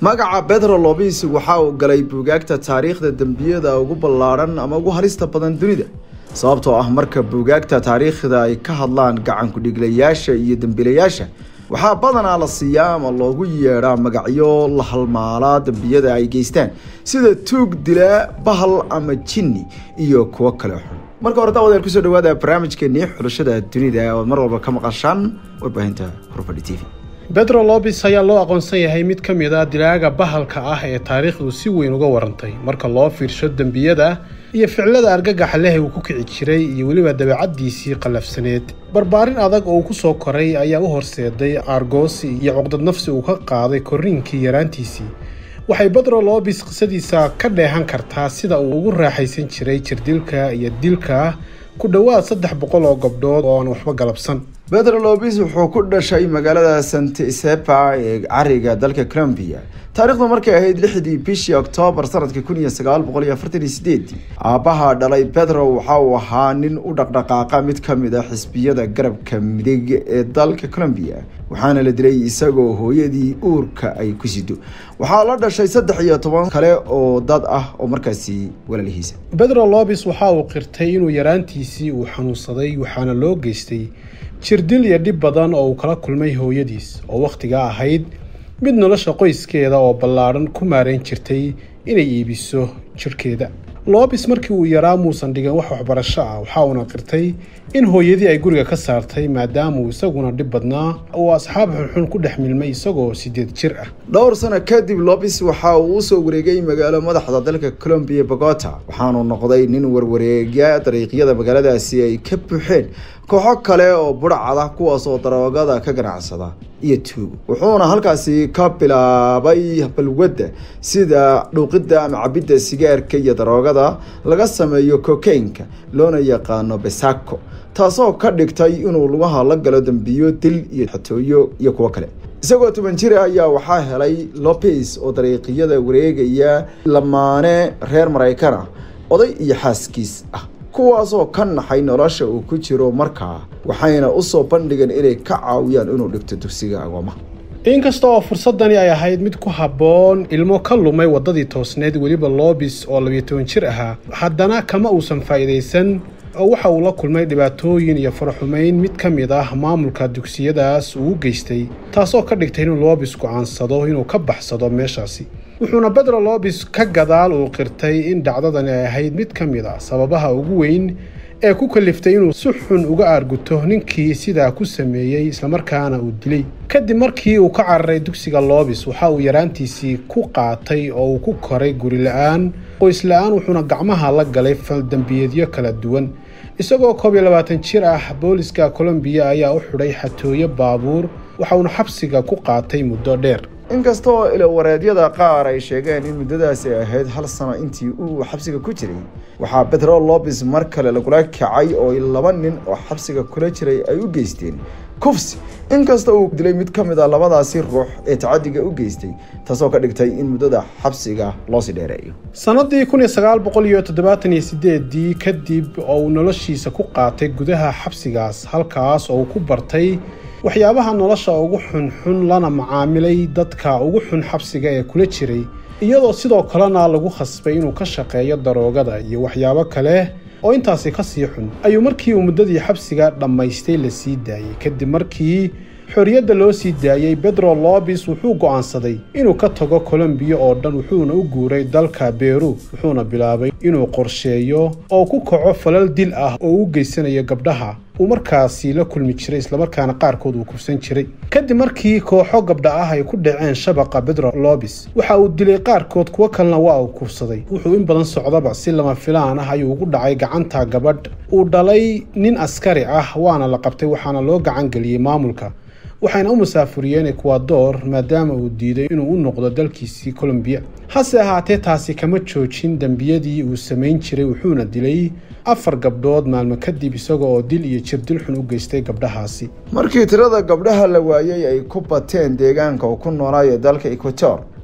magaca bedro lobis waxa uu galay buugaagta taariikhda dembiyada ugu ballaadhan ama ugu halista badan dunida sababtoo ah marka buugaagta taariikhda ay ka hadlaan gacankudhiglayaasha iyo dembiilayaasha waxaa badanaa la siiyaa ama loogu yeedhaa magacyo la halmaalaa dembiyada ay geystaan sida tuug dilaa bahal ama jinni iyo kuwo kale xun marka hore daawadayaal kusoo dhawaada barnaamijkeenii xulashada dunida ood mar walba ka maqashaan warbaahinta horfadhi t v bedro lobis ayaa loo aqoonsan yahay mid ka mid a dilaaga bahalka ah ee taariikhdu si weyn uga warantay marka loo fiirsho dembiyada iyo ficlada argagaxa leh uu ku kici jiray iyo weliba dabeecaddiisii qallafsaneed barbaarin adag oo uu ku soo koray ayaa u horseeday aargoosi iyo cuqdad nafsi uu ka qaaday korriinkii yaraantiisii waxay bedro lobis qisadiisa ka dheehan kartaa sida uu ugu raaxaysan jiray jirdilka iyo dilka ku dhowaad saddex boqol oo gabdhood oo aan waxba galabsan bedro lobis wuxuu ku dhashay magaalada sant sepa ee cariga dalka colombia taarikhdu markay ahayd lixdii bishii oktoobar sanadka kun iyo sagaal boqol iyo afartan iyo sideedii aabbaha dhalay bedro waxa uu ahaa nin u dhaqdhaqaaqa mid ka mid a xisbiyada garabka midig ee dalka colombia waxaana la dilay isagoo hooyadii uurka ay ku sido waxaa la dhashay saddex iyo toban kale oo dad ah oo markaasi walaalihiisa bedro lobis waxa uu qirtay inuu yaraantiisii uu xanuunsaday waxaana loo geystay jirdil iyo dhib badan oo uu kala kulmay hooyadiis oo wakhtigaa ahayd mid nolosha qoyskeeda oo ballaadhan ku maarayn jirtay inay iibiso jirhkeeda lobis markii uu yaraa muusan dhigan wax waxbarasho ah waxa uuna qirtay in hooyadii ay guriga ka saartay maadaamauu isaguna dhib badnaa uu asxaab xunxun ku dhex milmay isagoo sideed jir ah dhowr sano kadib lobis waxa uu usoo wareegay magaalo madaxda dalka colombiya bogota waxaanu noqday nin warwareegya dariiqyada magaaladaasi ay ka buuxeen kooxo kale oo budhacada kuwaas oo daroogada ka ganacsada iyo tuugo wuxuuna halkaasi ka bilaabay balwadda sida dhuuqidda ama cabidda sigaarka iyo daroogada laga sameeyo kokaynka loona yaqaano besako taasoo ka dhigtay inuu lugaha la galo dembiyo dil iyo xatooyo iyo kuwo kale isagoo toban jir ayaa waxaa helay lopes oo dariiqyada wareegaya lamaane reer maraykan ah oday iyo xaaskiis ah kuwaasoo ka naxay nolosha uu ku jiro markaa waxayna usoo bandhigeen inay ka caawiyaan inuu dhigto dugsiga agoomaha inkasta oo fursadani ay ahayd mid ku habboon ilmo ka lumay waddadii toosneed weliba lobis oo labiyo toban jir ahaa haddana kama uusan faa'iidaysan oo waxa uu la kulmay dhibaatooyin iyo faraxumayn mid ka mid ah maamulka dugsiyadaas uu u geystay taasoo ka dhigtay inuu lobis go'aansado inuu ka baxsado meeshaasi wuxuuna bedro lobis ka gadaal uu qirtay in dhacdadani ay ahayd mid ka mid ah sababaha ugu weyn ee ku kaliftay inuu si xun uga aarguto ninkii sidaa ku sameeyey islamarkaana uu dilay kadib markii uu ka cararay dugsiga lobis waxa uu yaraantiisii ku qaatay oo uu ku koray guri la-aan qoys la-aan wuxuuna gacmaha la galay faldembiyeedyo kala duwan isagoo koob iyo labaatan jir ah booliska colombiya ayaa u xidhay xatooyo baabuur waxauna xabsiga ku qaatay muddo dheer inkastoo ilawareedyada qaar ay sheegeen in muddadaasi ay ahayd hal sano intii uu xabsiga ku jiray waxaa bedro lobis mar kale lagula kacay oo laba nin oo xabsiga kula jiray ay u geysteen kufsi inkasta uu dilay mid ka mid a labadaasi ruux ee tacadiga u geystay taasoo ka dhigtay in muddada xabsiga loosii dheereeyo sannadii kun iyo sagaal boqol iyo toddobaatan iyo sideedii kadib oo uu noloshiisa ku qaatay gudaha xabsigaas halkaas oo uu ku bartay waxyaabaha nolosha ugu xunxun lana macaamilay dadka ugu xun xabsiga ee kula jiray iyadoo sidoo kalena lagu khasbay inuu ka shaqeeyo daroogada iyo waxyaabo kale oo intaasi ka sii xun ayuu markii uu muddadii xabsiga dhammaystay la sii daayey kadib markii xorriyadda loo sii daayey bedro lobis wuxuu go'aansaday inuu ka tago colombiya oo dhan wuxuuna u guuray dalka beru wuxuuna bilaabay inuu qorsheeyo oo ku kaco falal dil ah oo u geysanayo gabdhaha uu markaasi la kulmi jiray islamarkaana qaarkood uu kufsan jiray kadib markii kooxo gabdha ah ay ku dhaceen shabaqa bedro lobis waxa uu dilay qaarkood kuwo kalena waa uu kufsaday wuxuu in badan socdaba si lama filaan ah ayuu ugu dhacay gacanta gabadh uu dhalay nin askari ah waana la qabtay waxaana loo gacan geliyey maamulka waxayna u musaafuriyeen ekwador maadaama uu diiday inuu u noqdo dalkiisii colombiya hase ahaatee taasi kama joojin dembiyadii uu samayn jiray wuxuuna dilay afar gabdhood maalmo kadib isaga oo dil iyo jirdil xun u geystay gabdhahaasi markii tirada gabdhaha la waayey ay ku bateen deegaanka uu ku noolaayo dalka equator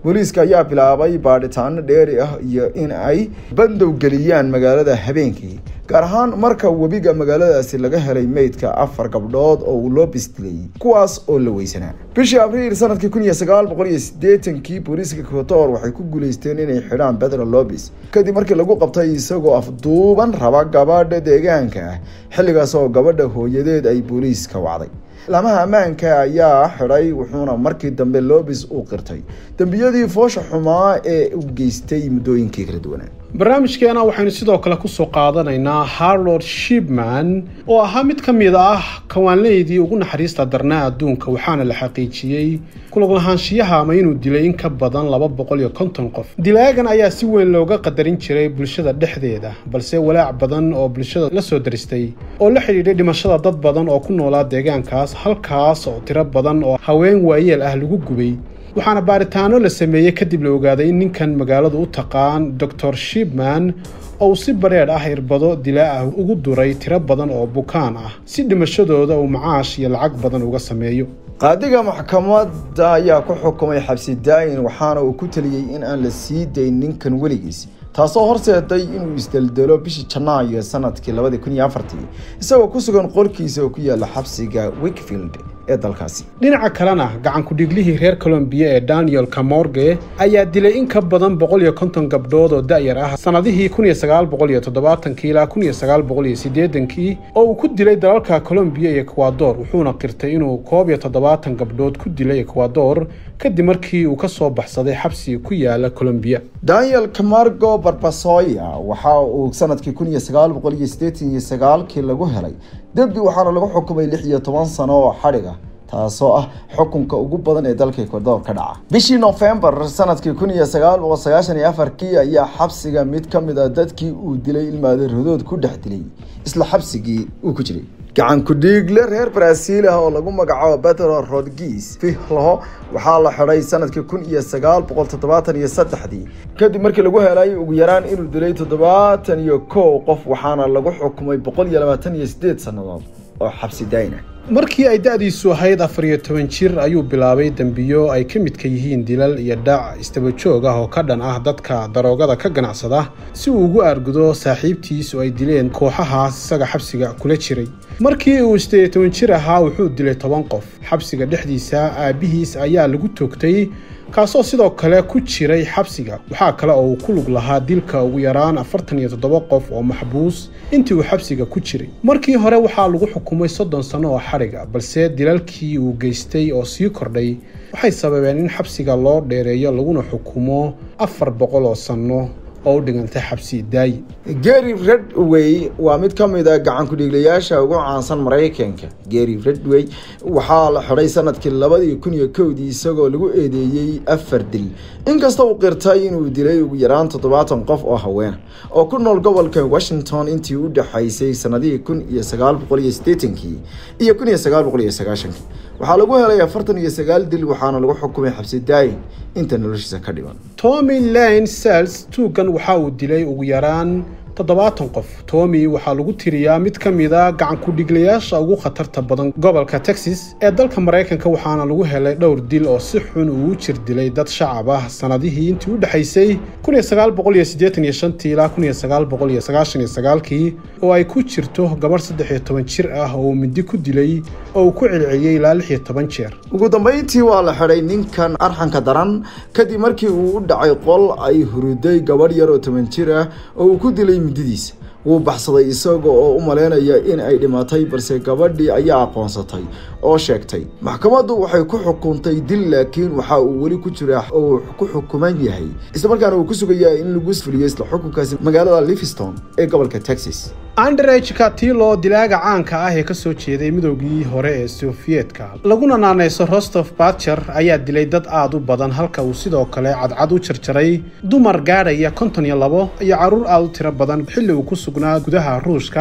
booliiska ayaa bilaabay baadhitaano dheeri ah iyo in ay bandow geliyaan magaalada habeenkii gaar ahaan marka webiga magaaladaasi laga helay meydka afar gabdhood oo uu loo bisdilayey kuwaas oo la weysanaa bishii abriil sanadkii kun iyo sagaal boqol iyo sideetankii booliiska kotor waxay ku guuleysteen inay xidhaan pedro lobis kadib markii lagu qabtay isagoo afduuban raba gabadha deegaanka ah xilligaas oo gabadha hooyadeed ay booliiska wacday laamaha ammaanka ayaa xidhay wuxuuna markii dambe lobis uu qirtay dembiyadii foosha xumaa ee u geystay muddooyinkii kala duwanaa barnaamijkeena waxaynu sidoo kale kusoo qaadanaynaa harlord shipman oo ahaa mid ka mid ah kawaanleydii ugu naxariista darnaa adduunka waxaana la xaqiijiyey kulaglahaanshiyaha ama inuu dilay in ka badan laba boqol iyo konton qof dilaagan ayaa si weyn looga qadarin jiray bulshada dhexdeeda balse walaac badan oo bulshada la soo daristay oo la xidhiidhay dhimashada dad badan oo ku noolaa deegaankaas halkaas oo tiro badan oo haween waayeel ah lagu gubay waxaana baaritaano la sameeyey kadib la ogaaday in ninkan magaaladu u taqaan doctor shipman oo uu si bareedh ah irbado dilaa ah ugu duray tiro badan oo bukaan ah si dhimashadooda uu macaash iyo lacag badan uga sameeyo qaadiga maxkamadda ayaa ku xukumay xabsi daayin waxaana uu ku teliyey in aan la sii dayn ninkan weligiis taasoo horseeday inuu isdeldelo bishii janaayo sanadkii labadii kun iyo afartii isagoo ku sugan qolkiisa oo ku yaala xabsiga wickfield ee dalkaasi dhinaca kalena gacan ku-dhiiglihii reer colombiya ee daniel camorge ayaa dilay in ka badan boqol iyo konton gabdhood oo da-yar ah sanadihii kun iyo sagaal boqol iyo toddobaatankii ilaa kun iyo sagaal boqol iyo siddeedankii oo uu ku dilay dalalka colombiya iyo ekwador wuxuuna qirtay inuu koob iyo toddobaatan gabdhood ku dilay ekwador kadib markii uu ka soo baxsaday xabsi ku yaala colombiya daniel camargo barbasoya waxa uu sanadkii kun iyo sagaal boqol iyo siddeetan iyo sagaalkii lagu helay dembi waxaana lagu xukumay lix iyo toban sano oo xadhig ah taasoo ah xukunka ugu badan ee dalka ekwador ka dhaca bishii nofembar sanadkii kun iyo sagaal boqol sagaashan iyo afarkii ayaa xabsiga mid ka mid a dadkii uu dilay ilmaadarodood ku dhex dilay isla xabsigii uu ku jiray gacan ku-dhiigle reer baraaziil ah oo lagu magacaabo petro rodgis fihlo waxaa la xidhay sanadkii kun iyo sagaal boqol toddobaatan iyo saddexdii kadib markii lagu helay ugu yaraan inuu dilay toddobaatan iyo kow qof waxaana lagu xukumay boqol iyo labaatan iyo sideed sannadood oo xabsi dayn ah markii ay da-diisu ahayd afar iyo toban jir ayuu bilaabay dembiyo ay ka midka yihiin dilal iyo dhac istabajoog ah oo ka dhan ah dadka daroogada ka ganacsada si uu ugu aargudo saaxiibtiis oo ay dileen kooxahaas isaga xabsiga kula jiray markii uu sideed iyo toban jir ahaa wuxuu dilay toban qof xabsiga dhexdiisa aabihiis ayaa lagu toogtay kaasoo sidoo kale ku jiray xabsiga waxaa kale oo uu ku lug lahaa dilka ugu yaraan afartan iyo toddoba qof oo maxbuus intii uu xabsiga ku jiray markii hore waxaa lagu xukumay soddon sano oo xadhiga balse dilalkii uu geystay oo sii kordhay waxay sababeen in xabsiga loo dheereeyo laguna xukumo afar boqol oo sanno oo u dhigantay xabsi daayi gary redway waa mid ka mid a gacan ku-dhiiglayaasha ugu caansan maraykanka gary redway waxaa la xidhay sanadkii labadii kun iyo kowdii isagoo lagu eedeeyey afar dil inkasta uu qirtay inuu dilay ugu yaraan toddobaatan qof oo haweena oo ku nool gobolka washington intii u dhexaysay sanadihii kun iyo sagaal boqol iyo siddeetankii iyo kun iyo sagaal boqol iyo sagaashankii waxaa lagu helay afartan iyo sagaal dil waxaana lagu xukumay xabsi daayin inta noloshiisa ka dhiban tommy lane sels tuugan waxa uu dilay ugu yaraan toddobaatan qof tommy waxaa lagu tiriyaa mid ka mid a gacan ku-dhiglayaasha ugu khatarta badan gobolka texas ee dalka maraykanka waxaana lagu helay dhowr dil oo si xun uu u jir dilay dad shacab ah sanadihii intii u dhexaysay kun iyo sagaal boqol iyo siddeetan iyo shantii ilaa kun iyo sagaal boqol iyo sagaashan iyo sagaalkii oo ay ku jirto gabadh saddex iyo toban jir ah oo uu mindi ku dilay oo uu ku celceliyey ilaa lix iyo toban jeer ugu dambayntii waa la xidhay ninkan arxanka daran kadib markii uu u dhacay qol ay huruday gabadh yar oo toban jir ah oo uu ku dilay mididiisa wuu baxsaday isaga oo u maleynaya in ay dhimatay balse gabadhii ayaa aqoonsatay oo sheegtay maxkamaddu waxay ku xukuntay dil laakiin waxa uu weli ku jiraa oo ku xukuman yahay islamarkaana uu ku sugayaa in lagu fuliyo isla xukunkaasi magaalada livingston ee gobolka texas andrej katilo dilaaga caanka ah ee kasoo jeeday midoogii hore ee sofiyeetka laguna naaneyso rostof batcher ayaa dilay dad aada u badan halka uu sidoo kale cadcad u jarjaray dumar gaadhaya konton iyo labo iyo caruur aada u tiro badan xilli uu ku sugnaa gudaha ruushka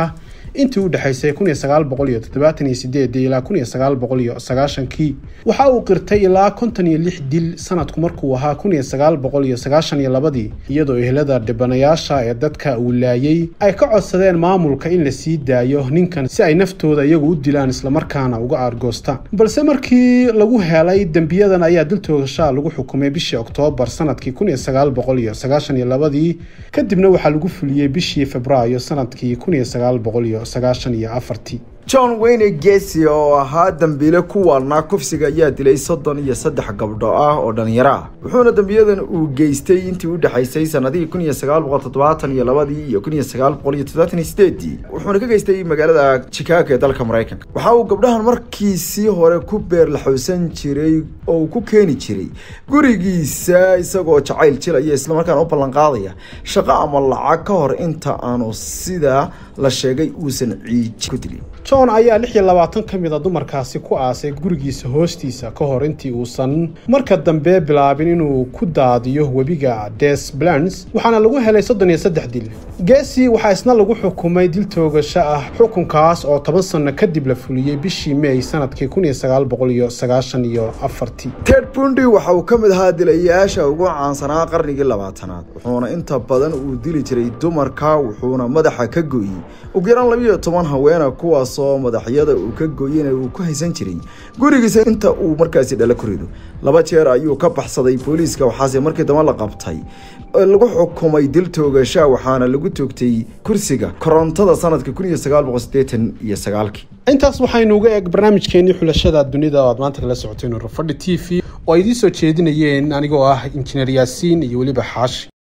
intii u dhexaysay kun iyo sagaal boqol iyo toddobaatan iyo sideedii ilaa kun iyo sagaal boqol iyo sagaashankii waxa uu qirtay ilaa konton iyo lix dil sanadku markuu ahaa kun iyo sagaal boqol iyo sagaashan iyo labadii iyadoo ehlada dhibanayaasha ee dadka uu laayay ay ka codsadeen maamulka in la sii daayo ninkan si ay naftooda iyagu u dilaan islamarkaana uga aargoostaan balse markii lagu helay dembiyadan ayaa dil toogashaa lagu xukumay bishii oktoobar sanadkii kun iyo sagaal boqol iyo sagaashan iyo labadii kadibna waxaa lagu fuliyey bishii februaayo sanadkii kun iyo sagaal boqol iyo sagaashan iyo afartii john wayne gesi oo ahaa dambiile ku waalnaa kufsiga ayaa dilay soddon iyo saddex gabdho ah oo dhalinyaro ah wuxuuna dembiyadan uu geystay intii u dhexaysay sanadihii kun iyo sagaal boqol toddobaatan iyo labadii iyo kun iyo sagaal boqol iyo toddobaatan iyo sideedii wuxuuna ka geystay magaalada chicago ee dalka maraykanka waxa uu gabdhahan markiisii hore ku beerlaxowsan jiray oo uu ku keeni jiray gurigiisa isagoo jacayl jilaya islamarkaana u ballanqaadaya shaqo ama lacag ka hor inta aanu sidaa la sheegay uusan ciiji ku dilin john ayaa lix iyo labaatan ka mid a dumarkaasi ku aasay gurigiisa hoostiisa ka hor intii uusan marka dambe bilaabin inuu ku daadiyo webiga des blans waxaana lagu helay soddon iyo saddex dil gesi waxaa isna lagu xukumay dil toogasho ah xukunkaas oo toban sano kadib la fuliyey bishii may sanadkii kun iyo sagaal boqol iyo sagaashan iyo afartii ted bundi waxa uu ka mid ahaa dilayaasha ugu caansanaa qarnigii labaatanaad wuxuuna inta badan uu dili jiray dumarka wuxuuna madaxa ka gooyey ugu yaraan labiiyo toban haweena kuwaas oo madaxyada uu ka gooyena uu ku haysan jiray gurigiisa inta uu markaasi dhala ku rido laba jeer ayuu ka baxsaday booliiska waxaase markii dambe la qabtay lagu xukumay dil toogasha waxaana lagu toogtay kursiga korontada sanadka kun iyo sagaal boqol sideetan iyo sagaalkii intaas waxaynu uga eeg barnaamijkeenii xulashada dunida oo aad maanta kala socoteen rufadhi t v oo ay idiin soo jeedinayeen anigoo ah injineer yaasiin iyo weliba xaashi